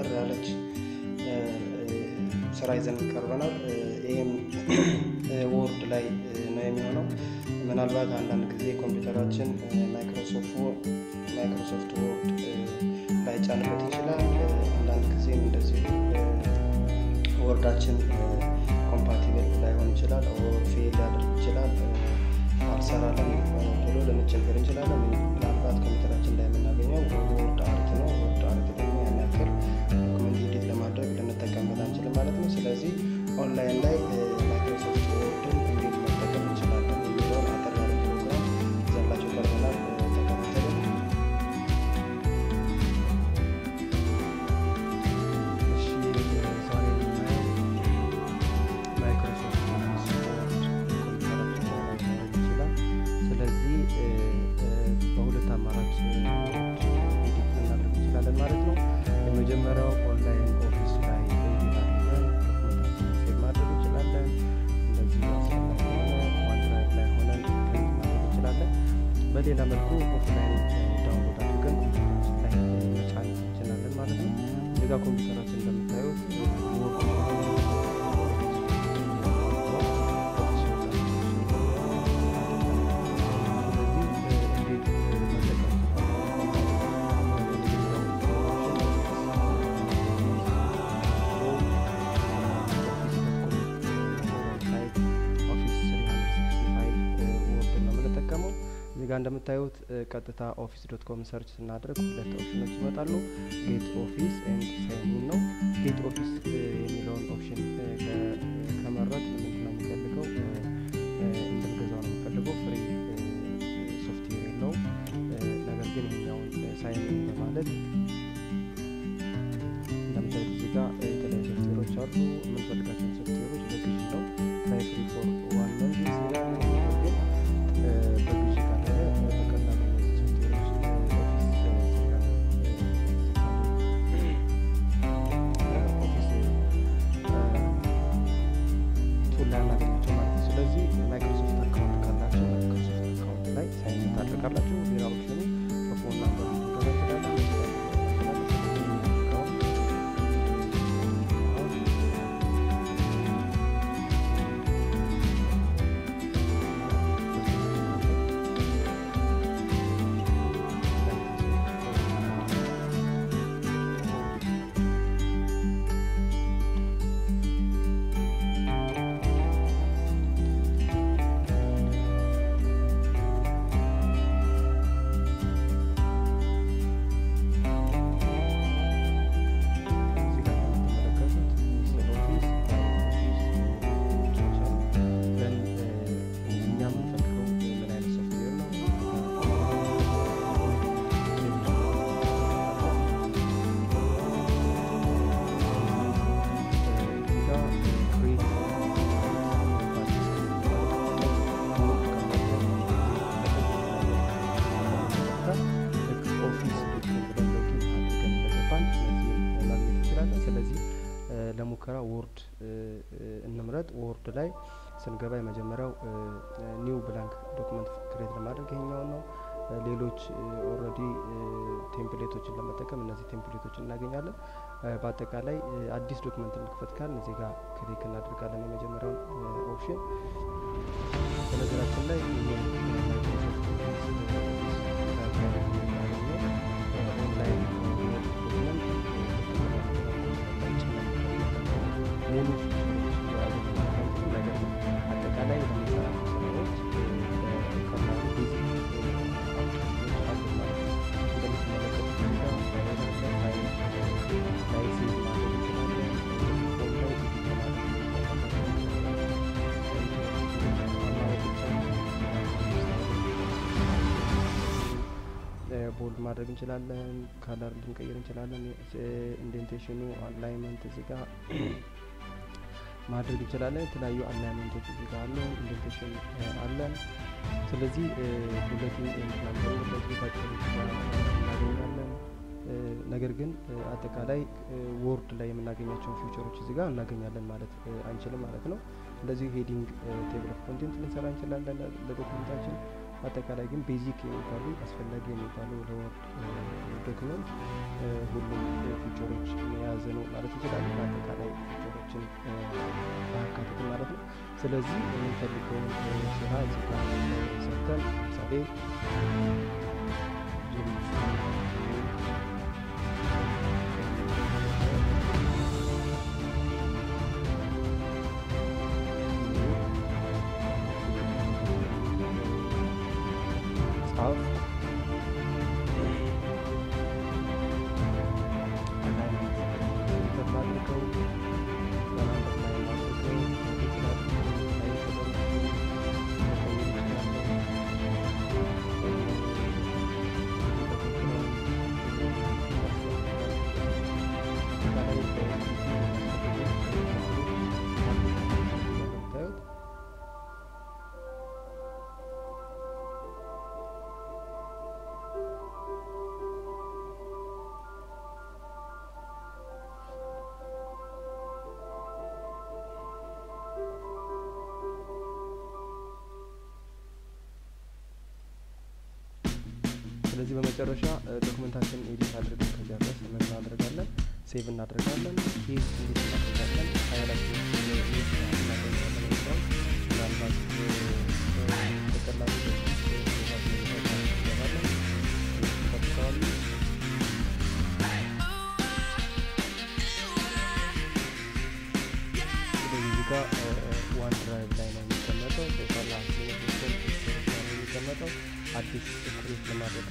አጠር ያለች ስራ ይዘን ቀርበናል። ይህም ወርድ ላይ ነው የሚሆነው። ምናልባት አንዳንድ ጊዜ ኮምፒውተራችን ማይክሮሶፍት ወርድ ላይጫንበት ይችላል። አንዳንድ ጊዜም እንደዚህ ወርዳችን ኮምፓቲብል ላይሆን ይችላል፣ ፌል ሊያደርግ ይችላል፣ አልሰራለን ቶሎ ልንቸገር እንችላለን። ምናልባት ኮምፒውተራችን ላይ የምናገኘው ወርድ አርት ነው። ወርድ አርት ደግሞ ያን ያክል ዶክመንት ኤዲት ለማድረግ ልንጠቀምበት አንችልም ማለት ነው። ስለዚህ ኦንላይን ላይ ማይክሮሶፍት ወርድን እንዴት መጠቀም እንችላለን የሚለውን አጠር ያለ ፕሮግራም ይዘንላችሁ ቀርበናል። ተከታተሉ። እሺ ዛሬ የምናየው ማይክሮሶፍት ኦፊስ ወርድ ኮምፒውተራችን ላይ ላይኖረን ይችላል። ስለዚህ በሁለት አማራጭ ወርድ ኤዲት ልናደርግ እንችላለን ማለት ነው። የመጀመሪያው ኦንላይን ኦፊስ ላይ ኤዲት አድርገን ዶክመንታችንን ሴቭ ማድረግ እንችላለን። እንደዚህ አስፈላጊ የሆነ ዋንድራይቭ ላይ ሆነን ፕሪንት ማድረግ እንችላለን። በሌላ መልኩ ኦፍላይን ዳውንሎድ አድርገን ኮምፒውተራችን ላይ መጫን እንችላለን ማለት ነው። እዚህ ጋር ኮምፒውተራችን እንደምታዩት ወርድ እዚህ ጋር እንደምታዩት ቀጥታ ኦፊስ ዶት ኮም ሰርች ስናደርግ ሁለት ኦፕሽኖች ይመጣሉ። ጌት ኦፊስ ኤንድ ሳይን ነው። ጌት ኦፊስ የሚለውን ኦፕሽን ከመረጥ ምንድን ነው የሚፈልገው? እንድንገዛው ነው የሚፈልገው። ፍሪ ሶፍትዌር የለውም። ነገር ግን ይሄኛውን ሳይን በማለት እንደምታዩት እዚህ ጋር የተለያዩ ሶፍትዌሮች አሉ። የምንፈልጋቸውን ሶፍትዌሮች በግዢ ነው ትራይ ፍሪ ፎር ዋን መንዝ ይላል። ነገር ግን በግዢ ካለ በቀላሉ እነዚህ ሶፍትዌሮች ኦፊስ ቱል ላይ አናገኛቸው ማለት ነው። ስለዚህ ማይክሮሶፍት አካውንት ካላቸው ማይክሮሶፍት አካውንት ላይ ሳይን ታደርጋላችሁ። ሌላ ኦፕሽኑ በፎን ናምበር ልትገዛ ይችላለን። እዚህ ጋር እንደምትመለከቱት ሚስተር ኦፊስ ኦፊስ አሉ። ዘን እኛ የምንፈልገው ምን አይነት ሶፍትዌር ነው? እዚህ ጋር ክሬት ኦፊስ ዶክመንት ብለን ሎጊን አድርገን እንደገባን እነዚህን ማግኘት እንችላለን። ስለዚህ ለሙከራ ወርድ እንምረጥ። ወርድ ላይ ስንገባ የመጀመሪያው ኒው ብላንክ ዶክመንት ክሬት ለማድረግ ይሄኛውን ነው። ሌሎች ኦልሬዲ ቴምፕሌቶችን ለመጠቀም እነዚህ ቴምፕሌቶችን እናገኛለን። በአጠቃላይ አዲስ ዶክመንት እንክፈት ካልን እዚህ ጋር ክሊክ እናደርጋለን የመጀመሪያውን ኦፕሽን። በነገራችን ላይ ማይክሮሶፍት ኦንላይን ዶክመንት ሙሉ ነገር ነው። አጠቃላይ ለሚሰራቸው ስራዎች ከባዱ ቤዚክ አሉ ማለት ነው። እንደምትመለከቱት እዚህ ጋር ፋይል አለ። ፋይል ላይ ሴቭ ማድረግ እንችላለን። ፎን ላይ ኤዲት ማድረግ ቦልድ ማድረግ እንችላለን። ካለር ልንቀይር እንችላለን። ኢንዴንቴሽኑ አላይመንት እዚህ ጋር ማድረግ እንችላለን። የተለያዩ አላይመንቶች እዚህ ጋር አሉ። ኢንዴንቴሽን አለን። ስለዚህ ቡሌቲን ኤንድ ናምበር በዚህ ባጭሩ እናገኛለን። ነገር ግን አጠቃላይ ወርድ ላይ የምናገኛቸውን ፊውቸሮች እዚህ ጋር እናገኛለን ማለት አንችልም ማለት ነው። እንደዚሁ ሄዲንግ ቴብል ኦፍ ኮንቴንት ልንሰራ እንችላለን ለዶክመንታችን። አጠቃላይ ግን ቤዚክ የሚባሉ አስፈላጊ የሚባሉ ለወርድ ዶክመንት ሁሉም ፊውቸሮች የያዘ ነው ማለት እንችላለን። አጠቃላይ ፊቸሮችን ማካተት ማለት ነው። ስለዚህ የምንፈልገውን ስራ እዚህ ጋር ሰርተን ለምሳሌ ጻፍ አድርገው በማንበት ላይ አድርገው ስለዚህ በመጨረሻ ዶክመንታችን ኤዲት አድርገን ከጨረስ ምን እናደርጋለን? ሴቭ እናደርጋለን። ሴቭ እንዴት እናደርጋለን? ፋይላችን ኤዲት እናደርጋለን የሚለው ምናልባት በቀላሉ እንገባለን ጠብቀዋሉ ስለዚህ እዚህ ጋር ዋን ድራይቭ ላይ ነው የሚቀመጠው። ቶታል አፕሊኬሽን ላይ ነው የሚቀመጠው። አዲስ ክሬት ለማድረግ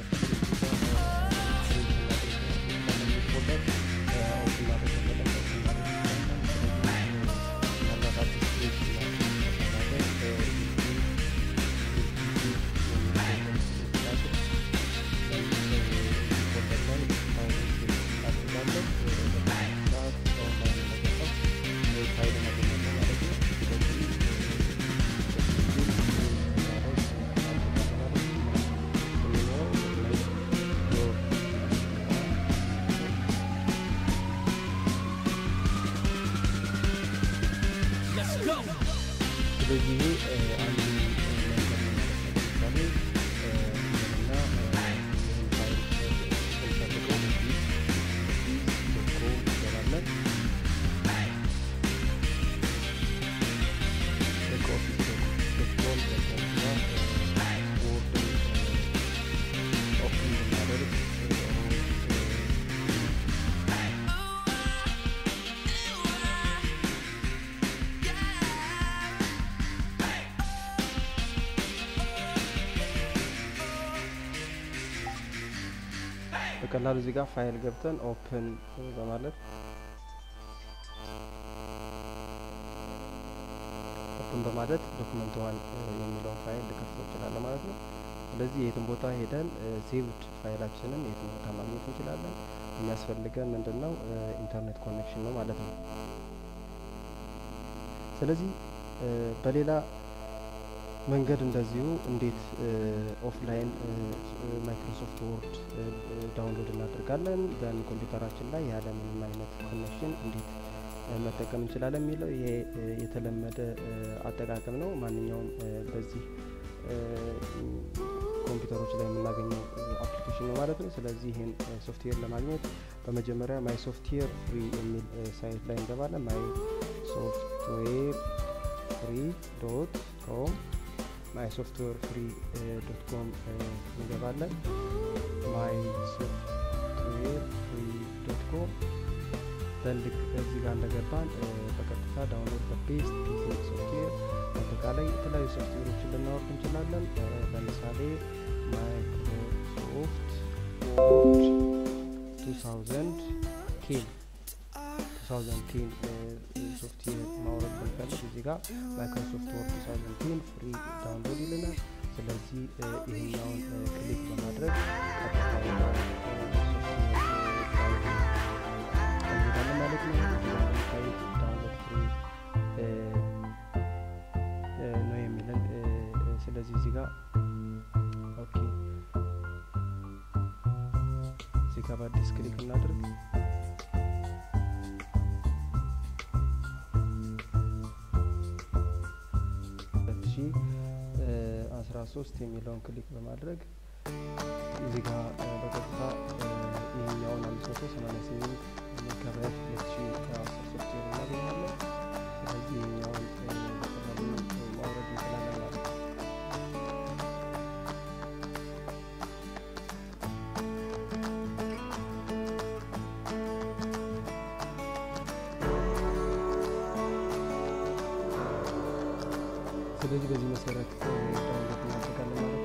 ስለዚህ ይሄ አንዱ መንገድ ነው ማለት ነው። ለምሳሌ እና ይህን ፋይል ስንፈልገው ኦፊስ ኦፊስ ዶት ኮም እንገባለን። ልክ ኦፊስ ዶት ኮም ከዛ ወርድን ኦፕን ብናደርግ በቀላሉ እዚህ ጋር ፋይል ገብተን ኦፕን በማለት ኦፕን በማለት ዶክመንት ዋን የሚለውን ፋይል ልከፍተው እንችላለን ማለት ነው። ስለዚህ የትም ቦታ ሄደን ሴቭድ ፋይላችንን የትም ቦታ ማግኘት እንችላለን። የሚያስፈልገን ምንድን ነው? ኢንተርኔት ኮኔክሽን ነው ማለት ነው። ስለዚህ በሌላ መንገድ እንደዚሁ እንዴት ኦፍላይን ማይክሮሶፍት ወርድ ዳውንሎድ እናደርጋለን ዘን ኮምፒውተራችን ላይ ያለ ምንም አይነት ኮኔክሽን እንዴት መጠቀም እንችላለን የሚለው ይሄ የተለመደ አጠቃቀም ነው። ማንኛውም በዚህ ኮምፒውተሮች ላይ የምናገኘው አፕሊኬሽን ነው ማለት ነው። ስለዚህ ይህን ሶፍትዌር ለማግኘት በመጀመሪያ ማይ ሶፍትዌር ፍሪ የሚል ሳይት ላይ እንገባለን። ማይ ሶፍትዌር ፍሪ ዶት ኮም ማይ ሶፍትዌር ፍሪ ዶት ኮም እንገባለን። ማይ ሶፍትዌር ፍሪ ዶት ኮም በልክ እዚህ ጋር እንደገባን በቀጥታ ዳውንሎድ በቤስት ፒሲ ሶፍትዌር አጠቃላይ የተለያዩ ሶፍትዌሮችን ልናወርድ እንችላለን። ለምሳሌ ማይክሮሶፍት ወርድ 2000 ኬን 2010 ሶፍትዌር ማውረድ ብንፈልግ እዚህ ጋር ማይክሮሶፍት ወርድ 2010 ፍሪ ዳውንሎድ ይልናል። ስለዚህ ይህኛውን ክሊክ በማድረግ ቀጥታ ወደ ሶፍትዌር እንሄዳለን ማለት ነው። እንደምታዩት ዳውንሎድ ፍሪ ነው የሚለን። ስለዚህ እዚህ ጋር ኦኬ፣ እዚህ ጋር በአዲስ ክሊክ እናድርግ። አስራ ሶስት የሚለውን ክሊክ በማድረግ እዚህ ጋር በቀጥታ ይህኛውን አምስት መቶ ሰማኒያ ስምንት ሜጋባይት ሁለት ሺ አስር ሶፍትዌር እናገኛለን። ስለዚህ ይህኛውን በቀላሉ ማውረድ እንችላለን ማለት ነው። ስለዚህ በዚህ መሰረት ዳውንሎድ እናደርጋለን ማለት ነው።